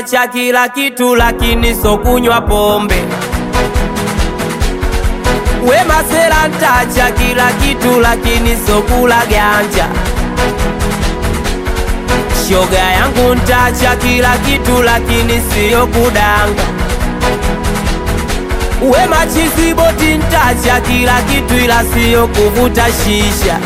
ntacha kila kitu, lakini so kunywa pombe. We masela ntacha kila kitu, lakini so kula ganja. Shoga yangu ntacha kila kitu, lakini siyo kudanga. We machizi boti ntacha kila kitu, ila siyo kuvuta shisha.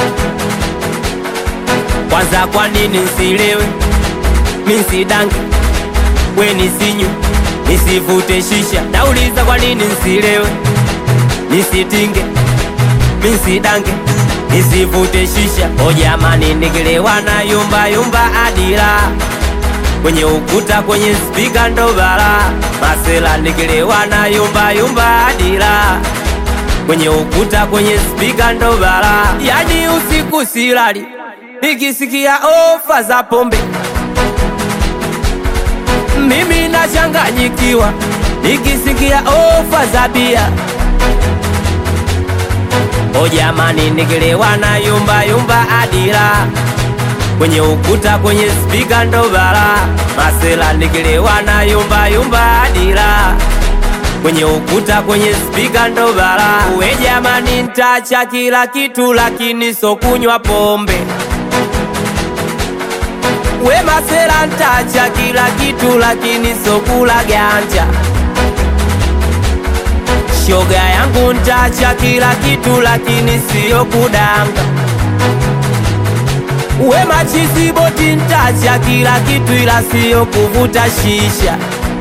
Kwanza kwa nini nsilewe, minsidange, we nisinywe, nisivute shisha. Nauliza kwa nini nsilewe, nisitinge, minsidange, nisivute shisha. O jamani, nikilewa na yumba yumba adila kwenye ukuta, kwenye spika ndo bala. Masela nikilewa na yumba yumba adila kwenye ukuta, kwenye spika ndo bala. Yani usiku silali nikisikia ofa za pombe, mimi nachanganyikiwa nikisikia ofa za bia. O jamani, nikilewa na yumba yumba adila kwenye ukuta, kwenye spika ndo bala. Masela nikilewa na yumba yumba adila kwenye ukuta, kwenye spika ndo bala. We jamani, ntacha kila kitu, lakini so kunywa pombe. We masela ntacha kila kitu, lakini so kula ganja. Shoga yangu ntacha kila kitu, lakini siyo kudanga. We machizi boti ntacha kila kitu, ila siyo kuvuta shisha.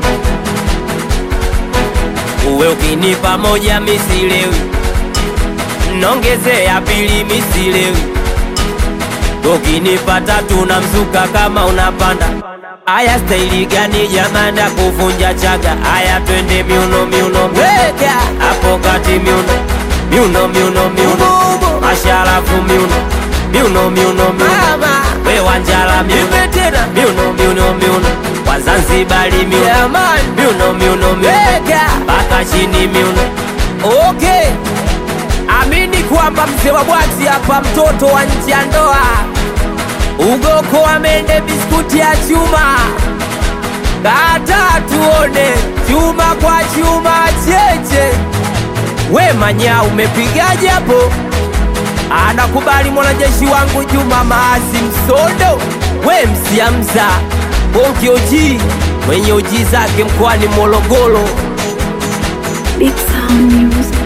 Uwe ukinipa moja misilewi, nongeze ya pili misilewi ukinipa tatu na mzuka kama unapanda. Aya, staili gani jamani ya kuvunja chaga? Aya, twende miuno miuno weka hapo kati miuno miuno miuno miuno masharafu miuno miuno miuno miuno we wanjala miuno tena miuno miuno miuno Wazanzibari miuno miuno miuno miuno mpaka chini miuno okay. Amini kwamba mzee wa bwati hapa, mtoto wa nje ya ndoa, ugoko amende biskuti ya chuma, kata tuone chuma kwa chuma cheche. We manya umepigaje hapo? Anakubali mwanajeshi wangu Juma Maasi Msondo, we msiamza bonki oji mwenye oji zake mkoani Morogoro. Big Sound Music.